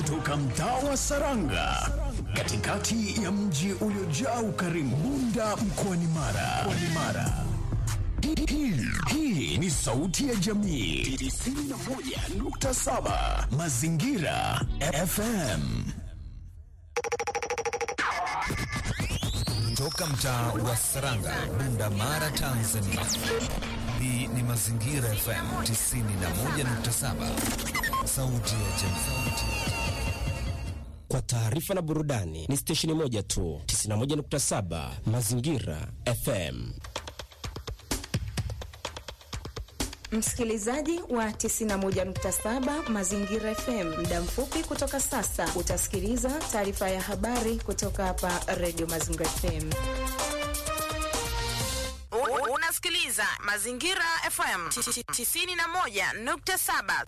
kutoka mtaa wa Saranga katikati ya mji uliojaa ukarimu Bunda mkoani Mara. Mkoani Mara. Hii- hii- Hii ni sauti ya jamii 91.7 Mazingira FM. Toka mtaa wa Saranga, Bunda, Mara, Tanzania. Hii ni Mazingira FM 91.7, sauti ya jamii. Kwa taarifa na burudani ni stesheni moja tu, 91.7 Mazingira FM. Msikilizaji wa 91.7 Mazingira FM, muda mfupi kutoka sasa utasikiliza taarifa ya habari kutoka hapa Radio Mazingira FM. U- Unasikiliza Mazingira FM 91.7.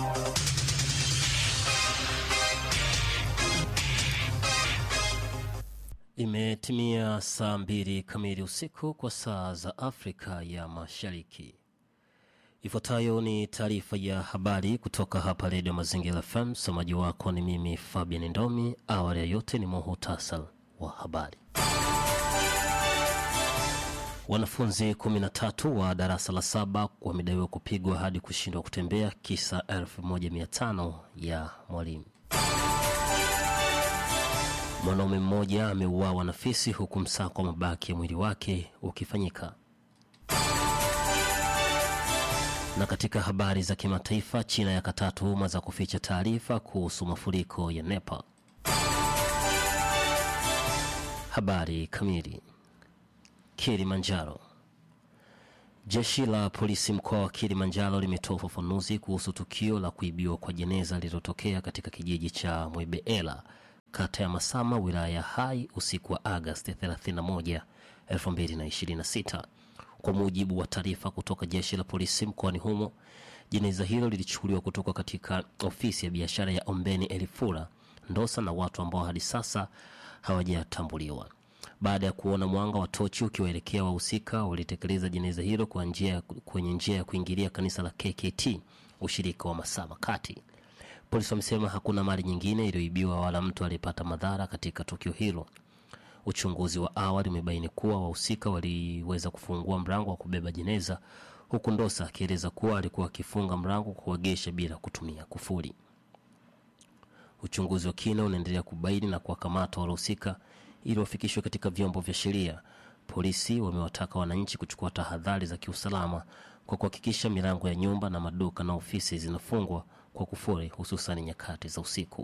Imetimia saa mbili kamili usiku kwa saa za Afrika ya Mashariki. Ifuatayo ni taarifa ya habari kutoka hapa Redio Mazingira FM. Msomaji wako ni mimi Fabian Ndomi. Awali ya yote ni muhutasar wa habari. Wanafunzi 13 wa darasa la saba wamedaiwa kupigwa hadi kushindwa kutembea kisa 1500 ya mwalimu. Mwanaume mmoja ameuawa na fisi huku msako wa mabaki ya mwili wake ukifanyika. Na katika habari za kimataifa, China yakataa tuhuma za kuficha taarifa kuhusu mafuriko ya Nepal. Habari kamili. Kilimanjaro. Jeshi la polisi mkoa wa Kilimanjaro limetoa ufafanuzi kuhusu tukio la kuibiwa kwa jeneza lililotokea katika kijiji cha Mwebeela, kata ya Masama, wilaya ya Hai usiku wa Agasti 31, 2026. Kwa mujibu wa taarifa kutoka jeshi la polisi mkoani humo, jeneza hilo lilichukuliwa kutoka katika ofisi ya biashara ya Ombeni Elifura Ndosa na watu ambao hadi sasa hawajatambuliwa. Baada ya kuona mwanga wa tochi ukiwaelekea wahusika, walitekeleza jeneza hilo kwa njia, kwenye njia ya kuingilia kanisa la KKT ushirika wa Masama Kati. Polisi wamesema hakuna mali nyingine iliyoibiwa wala mtu aliyepata madhara katika tukio hilo. Uchunguzi wa awali umebaini kuwa wahusika waliweza kufungua mlango wa kubeba jeneza, huku Ndosa akieleza kuwa alikuwa akifunga mlango kuegesha bila kutumia kufuli. Uchunguzi wa kina unaendelea kubaini na kuwakamata waliohusika ili wafikishwe katika vyombo vya sheria. Polisi wamewataka wananchi kuchukua tahadhari za kiusalama kwa kuhakikisha milango ya nyumba na maduka na ofisi zinafungwa kwa kufuri, hususan nyakati za usiku.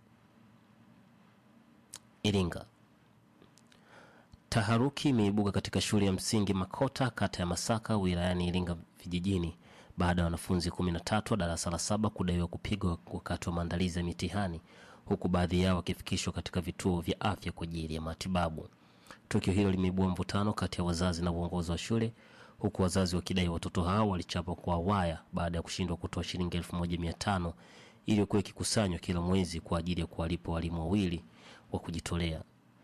Iringa. Taharuki imeibuka katika shule ya msingi Makota, kata ya Masaka, wilayani Iringa vijijini baada ya wanafunzi 13 wa darasa la saba kudaiwa kupigwa wakati wa maandalizi ya mitihani, huku baadhi yao wakifikishwa katika vituo vya afya kwa ajili ya matibabu. Tukio hilo limeibua mvutano kati ya wazazi na uongozi wa shule, huku wazazi wakidai watoto hao walichapwa kwa waya baada ya kushindwa kutoa shilingi 1500 iliyokuwa ikikusanywa kila mwezi kwa ajili ya kuwalipa walimu wawili wa kujitolea.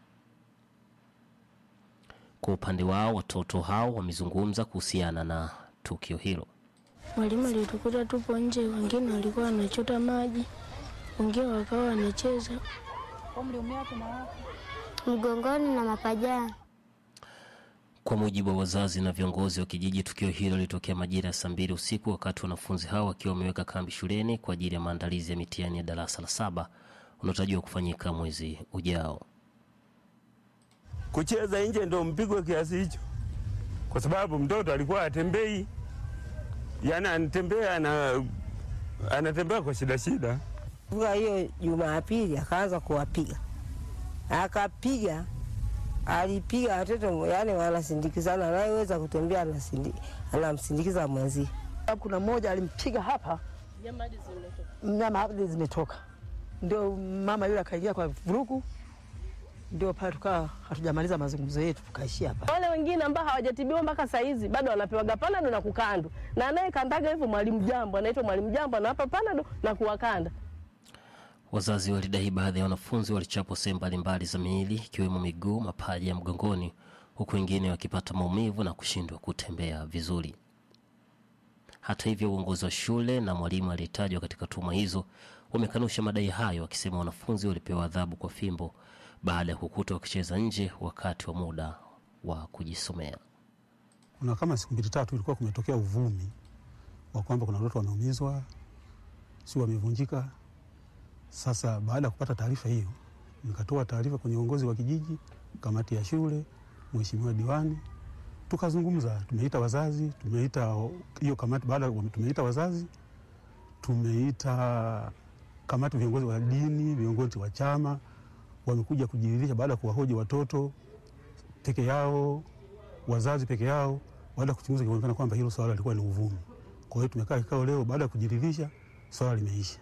Kwa upande wao, watoto hao wamezungumza kuhusiana na tukio hilo. Mwalimu alitukuta tupo nje, wengine walikuwa wanachota maji, wengine wakawa wanacheza. mgongoni na mapajani. Kwa mujibu wa wazazi na viongozi wa kijiji, tukio hilo lilitokea majira ya saa mbili usiku wakati wanafunzi hao wakiwa wameweka kambi shuleni kwa ajili ya maandalizi ya mitihani ya darasa la saba unaotarajiwa kufanyika mwezi ujao. kucheza nje ndo mpigwe kiasi hicho, kwa sababu mtoto alikuwa atembei, yani anatembea na anatembea kwa shida shida. Kwa hiyo Jumapili akaanza kuwapiga, akapiga, alipiga watoto, yani wanasindikizana, anayeweza kutembea anasindi- anamsindikiza mwenzie. Kuna mmoja alimpiga hapa, nyama hadi zimetoka, ndio mama yule akaingia kwa vurugu, ndio pale tukawa hatujamaliza mazungumzo yetu, tukaishia hapa. Wale wengine ambao hawajatibiwa mpaka saa hizi bado wanapewaga panado na kukandwa, na anayekandaga hivyo mwalimu jambo, anaitwa mwalimu jambo, anawapa panado na kuwakanda. Wazazi walidai baadhi ya wanafunzi walichapwa sehemu mbalimbali za miili ikiwemo miguu, mapaja ya mgongoni, huku wengine wakipata maumivu na kushindwa kutembea vizuri. Hata hivyo, uongozi wa shule na mwalimu aliyetajwa katika tuhuma hizo wamekanusha madai hayo, wakisema wanafunzi walipewa adhabu kwa fimbo baada ya kukutwa wakicheza nje wakati wa muda wa kujisomea. Kuna kama siku mbili tatu ilikuwa kumetokea uvumi wa kwamba kuna watoto wameumizwa, si wamevunjika. Sasa baada ya kupata taarifa hiyo, nikatoa taarifa kwenye uongozi wa kijiji, kamati ya shule, mheshimiwa diwani, tukazungumza. Tumeita wazazi, tumeita hiyo kamati. Baada ya tumeita wazazi, tumeita kamati, viongozi wa dini, viongozi wa chama wamekuja kujiridhisha baada ya kuwahoji watoto peke yao, wazazi peke yao. Baada ya kuchunguza, ikaonekana kwamba hilo swala lilikuwa ni uvumi. Kwa hiyo tumekaa kikao leo, baada ya kujiridhisha, swala limeisha.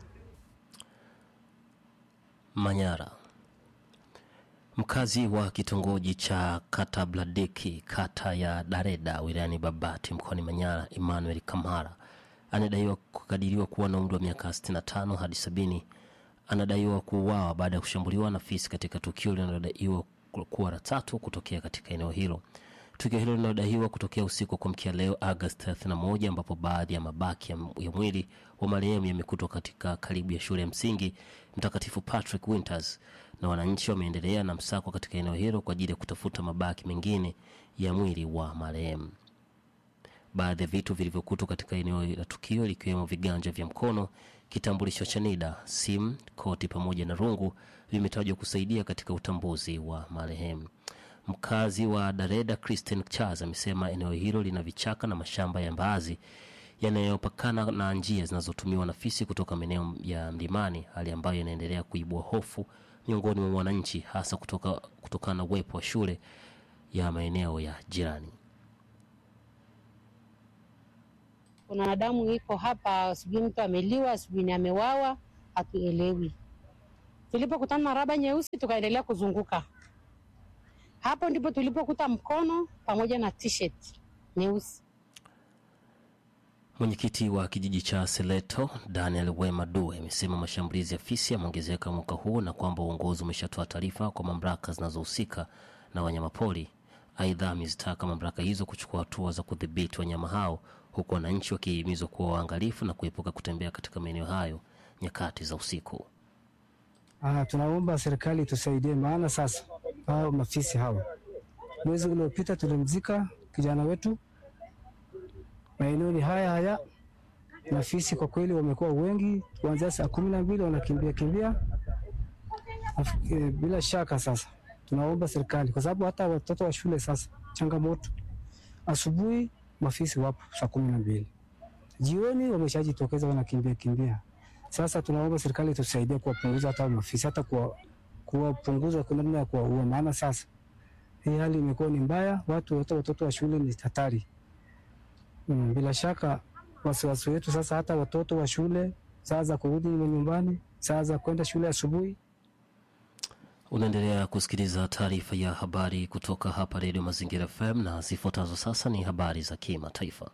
Manyara. Mkazi wa kitongoji cha Katabladeki, kata ya Dareda, wilayani Babati, mkoani Manyara, Emmanuel Kamara anadaiwa kukadiriwa kuwa na umri wa miaka 65 hadi 70 anadaiwa kuuawa baada ya kushambuliwa na fisi katika tukio linalodaiwa kuwa la tatu kutokea katika eneo hilo. Tukio hilo linalodaiwa kutokea usiku wa kuamkia leo Agosti 31, ambapo baadhi ya mabaki ya, ya mwili wa marehemu yamekutwa katika karibu ya shule ya msingi Mtakatifu Patrick Winters, na wananchi wameendelea na msako katika eneo hilo kwa ajili ya kutafuta mabaki mengine ya mwili wa marehemu. Baadhi ya vitu vilivyokutwa katika eneo la tukio likiwemo viganja vya mkono, kitambulisho cha NIDA, simu, koti pamoja na rungu vimetajwa kusaidia katika utambuzi wa marehemu. Mkazi wa Dareda Christian Charles amesema eneo hilo lina vichaka na mashamba ya mbaazi yanayopakana na njia zinazotumiwa na fisi kutoka maeneo ya mlimani, hali ambayo inaendelea kuibua hofu miongoni mwa wananchi, hasa kutoka kutokana na uwepo wa shule ya maeneo ya jirani. Kuna damu iko hapa, sijui mtu ameliwa, sijui ni amewawa, hatuelewi. Tulipokutana na raba nyeusi, tukaendelea kuzunguka hapo, ndipo tulipokuta mkono pamoja na t-shirt nyeusi. Mwenyekiti wa kijiji cha Seleto Daniel Wema Due amesema mashambulizi ya fisi yameongezeka mwaka huu na kwamba uongozi umeshatoa taarifa kwa mamlaka zinazohusika na wanyamapori. Aidha, amezitaka mamlaka hizo kuchukua hatua za kudhibiti wanyama hao, huku wananchi wakihimizwa kuwa waangalifu na kuepuka kutembea katika maeneo hayo nyakati za usiku. Ah, tunaomba serikali tusaidie, maana sasa hao mafisi hawa, mwezi uliopita tulimzika kijana wetu maeneo ni haya haya, na fisi kwa kweli wamekuwa wengi, kuanzia saa kumi na mbili wanakimbia kimbia. E, bila shaka sasa tunaomba serikali, kwa sababu hata watoto wa shule sasa changamoto, asubuhi mafisi wapo saa kumi na mbili jioni wameshajitokeza wanakimbia kimbia. Sasa tunaomba serikali tusaidie kuwapunguza hata mafisi, hata kuwapunguza kwa namna ya kuwaua, maana sasa hii hali imekuwa ni mbaya, watu hata watoto wa shule ni hatari. Mm, bila shaka wasiwasi wetu sasa, hata watoto wa shule saa za kurudi nyumbani, saa za kwenda shule asubuhi. Unaendelea kusikiliza taarifa ya habari kutoka hapa Redio Mazingira FM na zifuatazo sasa ni habari za kimataifa.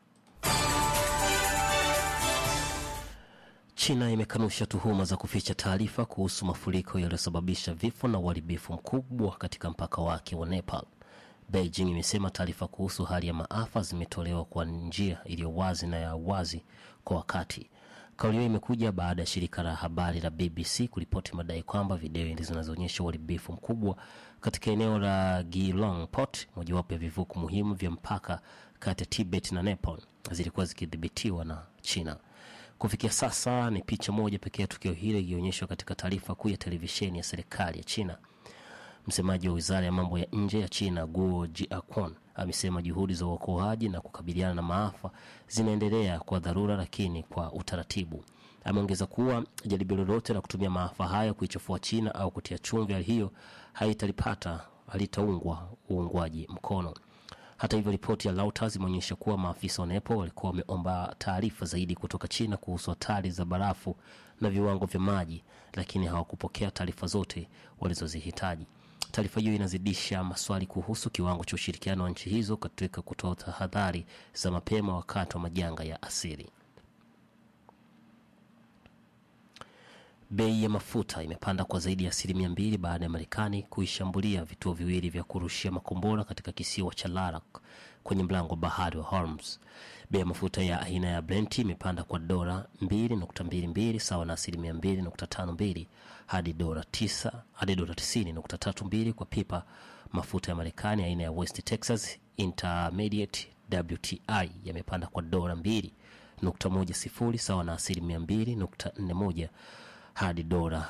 China imekanusha tuhuma za kuficha taarifa kuhusu mafuriko yaliyosababisha vifo na uharibifu mkubwa katika mpaka wake wa Nepal. Beijing imesema taarifa kuhusu hali ya maafa zimetolewa kwa njia iliyo wazi na ya wazi kwa wakati. Kauli hiyo imekuja baada ya shirika la habari la BBC kuripoti madai kwamba video zinazoonyesha uharibifu mkubwa katika eneo la Geelong Port, mojawapo ya vivuko muhimu vya mpaka kati ya Tibet na Nepal, zilikuwa zikidhibitiwa na China. Kufikia sasa ni picha moja pekee ya tukio hilo iliyoonyeshwa katika taarifa kuu ya televisheni ya serikali ya China. Msemaji wa wizara ya mambo ya nje ya China Guo Jiakon amesema juhudi za uokoaji na kukabiliana na maafa zinaendelea kwa dharura, lakini kwa utaratibu. Ameongeza kuwa jaribio lolote la kutumia maafa haya kuichafua China au kutia chumvi hali hiyo haitalipata halitaungwa uungwaji mkono. Hata hivyo, ripoti ya Reuters imeonyesha kuwa maafisa wa Nepal walikuwa wameomba taarifa zaidi kutoka China kuhusu hatari za barafu na viwango vya maji, lakini hawakupokea taarifa zote walizozihitaji. Taarifa hiyo inazidisha maswali kuhusu kiwango cha ushirikiano wa nchi hizo katika kutoa tahadhari za mapema wakati wa majanga ya asili. Bei ya mafuta imepanda kwa zaidi ya asilimia mbili baada ya Marekani kuishambulia vituo viwili vya kurushia makombora katika kisiwa cha Larak kwenye mlango wa bahari wa Hormuz. Bei ya mafuta ya aina ya Brent imepanda kwa dola 2.22 sawa na asilimia 2.52 hadi dola 9 hadi dola 90.32 kwa pipa. Mafuta ya Marekani aina ya West Texas Intermediate WTI yamepanda kwa dola 2.10 sawa na asilimia 2.41 hadi dola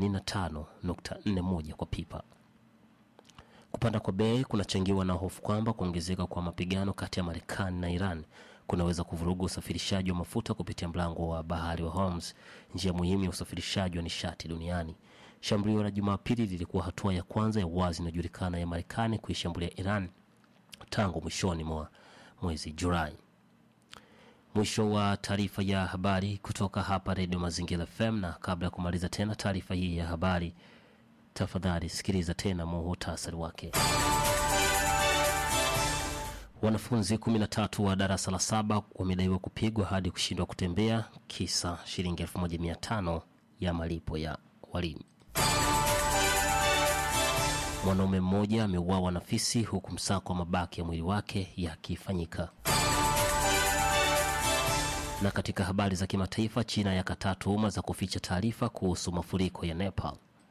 85.41 kwa pipa. Kupanda kwa bei kunachangiwa na hofu kwamba kuongezeka kwa mapigano kati ya Marekani na Iran kunaweza kuvuruga usafirishaji wa mafuta kupitia mlango wa bahari wa Hormuz, njia muhimu ya usafirishaji wa nishati duniani. Shambulio la Jumapili lilikuwa hatua ya kwanza ya wazi inayojulikana ya Marekani kuishambulia Iran tangu mwishoni mwa mwezi Julai. Mwisho wa taarifa ya habari kutoka hapa Redio Mazingira FM, na kabla ya kumaliza tena taarifa hii ya habari, tafadhali sikiliza tena muhutasari wake. Wanafunzi 13 wa darasa la saba wamedaiwa kupigwa hadi kushindwa kutembea kisa shilingi 1500 ya malipo ya walimu. Mwanaume mmoja ameuawa na fisi huku msako wa mabaki ya mwili wake yakifanyika. Na katika habari za kimataifa, China yakataa tuhuma za kuficha taarifa kuhusu mafuriko ya Nepal.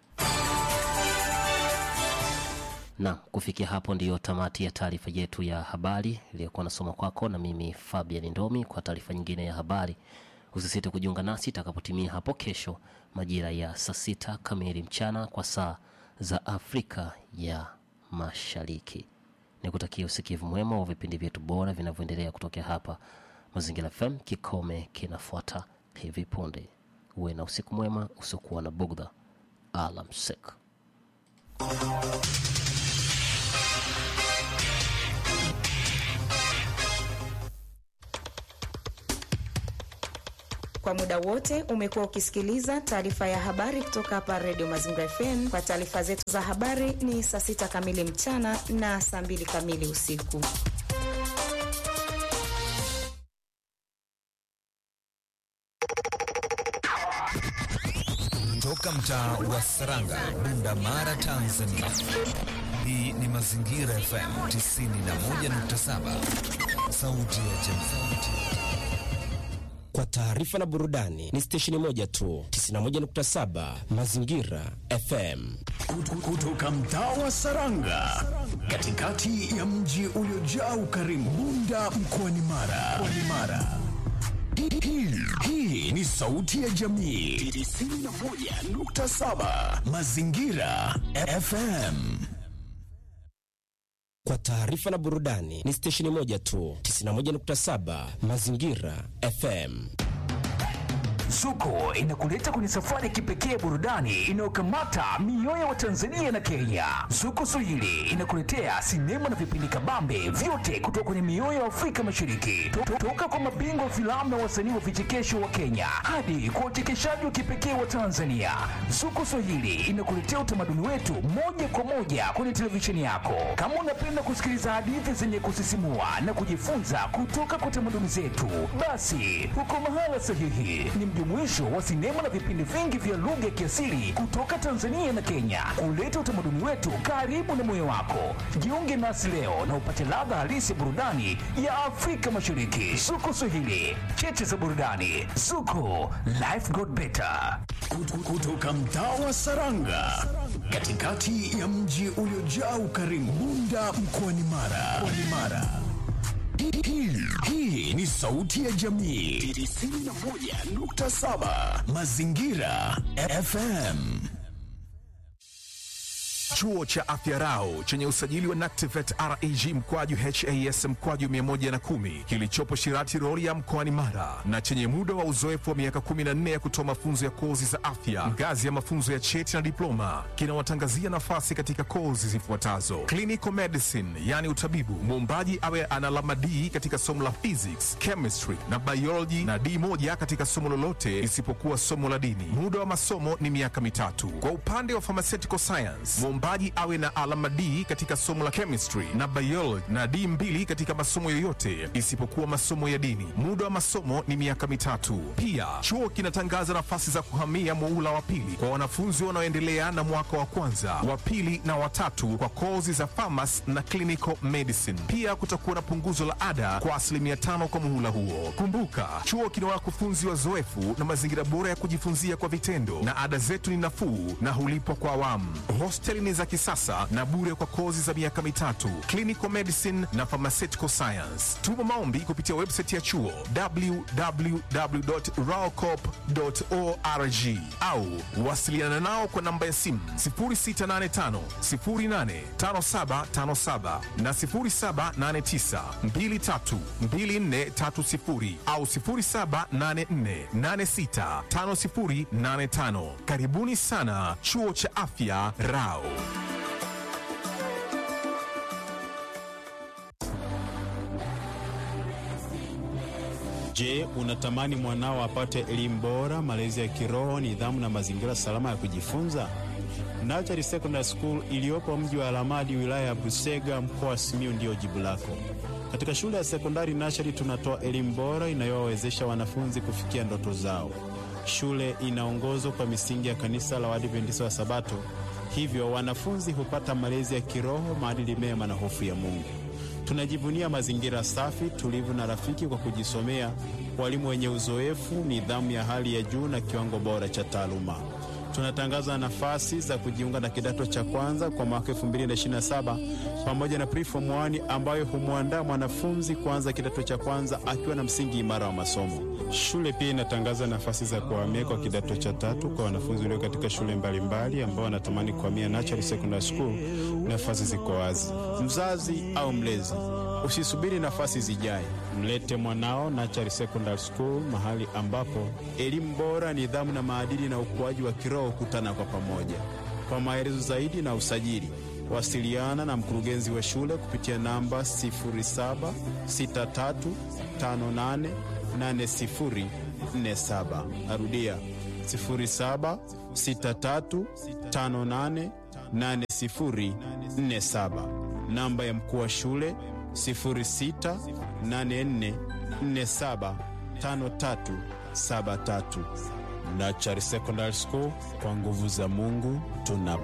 Na kufikia hapo ndiyo tamati ya taarifa yetu ya habari iliyokuwa nasoma kwako na mimi Fabian Ndomi. Kwa taarifa nyingine ya habari, usisite kujiunga nasi itakapotimia hapo kesho majira ya saa sita kamili mchana kwa saa za Afrika ya Mashariki. Nikutakia usikivu mwema wa vipindi vyetu bora vinavyoendelea kutokea hapa Mazingira FM. Kikome kinafuata hivi punde. Uwe na usiku mwema usiokuwa na bugdha. Alamsik. Kwa muda wote umekuwa ukisikiliza taarifa ya habari kutoka hapa Redio Mazingira FM. Kwa taarifa zetu za habari ni saa sita kamili mchana na saa mbili kamili usiku. Toka mtaa wa Saranga, Bunda Mara, Tanzania. Hii ni Mazingira FM 91.7, sauti ya jamii. Kwa taarifa na burudani ni stesheni moja tu, 91.7 Mazingira FM. Kutoka mtaa wa Saranga, katikati ya mji uliojaa ukarimu, Bunda mkoani Mara. Mara. Hii, hii ni sauti ya jamii 91.7 Mazingira FM. Kwa taarifa na burudani ni stesheni moja tu, 91.7 Mazingira FM. Zuko inakuleta kwenye safari ya kipekee ya burudani inayokamata mioyo ya Watanzania na Kenya. Zuko Swahili inakuletea sinema na vipindi kabambe vyote kutoka kwenye mioyo ya Afrika Mashariki, To- to- toka kwa mabingwa wa filamu na wasanii wa vichekesho wa Kenya hadi kwa uchekeshaji wa kipekee wa Tanzania. Zuko Swahili inakuletea utamaduni wetu moja kwa moja kwenye televisheni yako. Kama unapenda kusikiliza hadithi zenye kusisimua na kujifunza kutoka kwa tamaduni zetu, basi uko mahala sahihi. Ni mjumuisho wa sinema na vipindi vingi vya lugha ya kiasili kutoka Tanzania na Kenya, kuleta utamaduni wetu karibu na moyo wako. Jiunge nasi leo na upate ladha halisi ya burudani ya Afrika Mashariki. Zuko Swahili, cheche za burudani. Zuko, life got better. Kutu- Kutoka mtaa wa Saranga, katikati ya mji uliojaa ukarimu, Bunda mkoani Mara. Mkoani Mara. Hii- hii- Hii ni sauti ya jamii 91.7 Mazingira FM. Chuo cha Afya Rau chenye usajili wa NACTIVET REG mkwaju HAS mkwaju 110 kilichopo Shirati Rorya mkoani Mara na chenye muda wa uzoefu wa miaka 14 ya kutoa mafunzo ya kozi za afya ngazi ya mafunzo ya cheti na diploma kinawatangazia nafasi katika kozi zifuatazo: clinical medicine, yani utabibu, muombaji awe ana alama D katika somo la physics, chemistry na biology na D moja katika somo lolote isipokuwa somo la dini. Muda wa masomo ni miaka mitatu. Kwa upande wa pharmaceutical science, muombaji mwombaji awe na alama D katika somo la chemistry na biology na D mbili katika masomo yoyote isipokuwa masomo ya dini. Muda wa masomo ni miaka mitatu. Pia chuo kinatangaza nafasi za kuhamia muula wa pili kwa wanafunzi wanaoendelea na mwaka wa kwanza, wa pili na watatu kwa kozi za pharmacy na clinical medicine. Pia kutakuwa na punguzo la ada kwa asilimia tano kwa muhula huo. Kumbuka, chuo kina wakufunzi wazoefu na mazingira bora ya kujifunzia kwa vitendo, na ada zetu ni nafuu na hulipwa kwa awamu. Hosteli ni za kisasa na bure kwa kozi za miaka mitatu, clinical medicine na pharmaceutical science. Tuma maombi kupitia website ya chuo www.raocop.org au wasiliana nao kwa namba ya simu 0685 085757 na 0789 232430 au 0784865085. Karibuni sana chuo cha afya Rao. Je, unatamani mwanao apate elimu bora, malezi ya kiroho, nidhamu na mazingira salama ya kujifunza? Nachari Secondary School iliyopo mji wa Alamadi, wilaya ya Busega, mkoa wa Simiyu ndiyo jibu lako. Katika shule ya sekondari Nachari tunatoa elimu bora inayowawezesha wanafunzi kufikia ndoto zao. Shule inaongozwa kwa misingi ya kanisa la Waadventista wa Sabato, hivyo wanafunzi hupata malezi ya kiroho, maadili mema na hofu ya Mungu. Tunajivunia mazingira safi, tulivu na rafiki kwa kujisomea, walimu wenye uzoefu, nidhamu ya hali ya juu na kiwango bora cha taaluma. Tunatangaza nafasi za kujiunga na kidato cha kwanza kwa mwaka 2027 pamoja na preform 1 ambayo humwandaa mwanafunzi kuanza kidato cha kwanza akiwa na msingi imara wa masomo. Shule pia inatangaza nafasi za kuhamia kwa kidato cha tatu kwa wanafunzi walio katika shule mbalimbali ambao wanatamani kuhamia Natural Secondary School. Nafasi ziko wazi. Mzazi au mlezi, usisubiri nafasi zijae, mlete mwanao Natural Secondary School, mahali ambapo elimu bora, nidhamu na maadili na ukuaji wa kiroho kutana kwa pamoja. Kwa maelezo zaidi na usajili, wasiliana na mkurugenzi wa shule kupitia namba 076358 8047. Narudia 0763588047. Namba ya mkuu wa shule 0684475373. Nachari Secondary School, kwa nguvu za Mungu tuna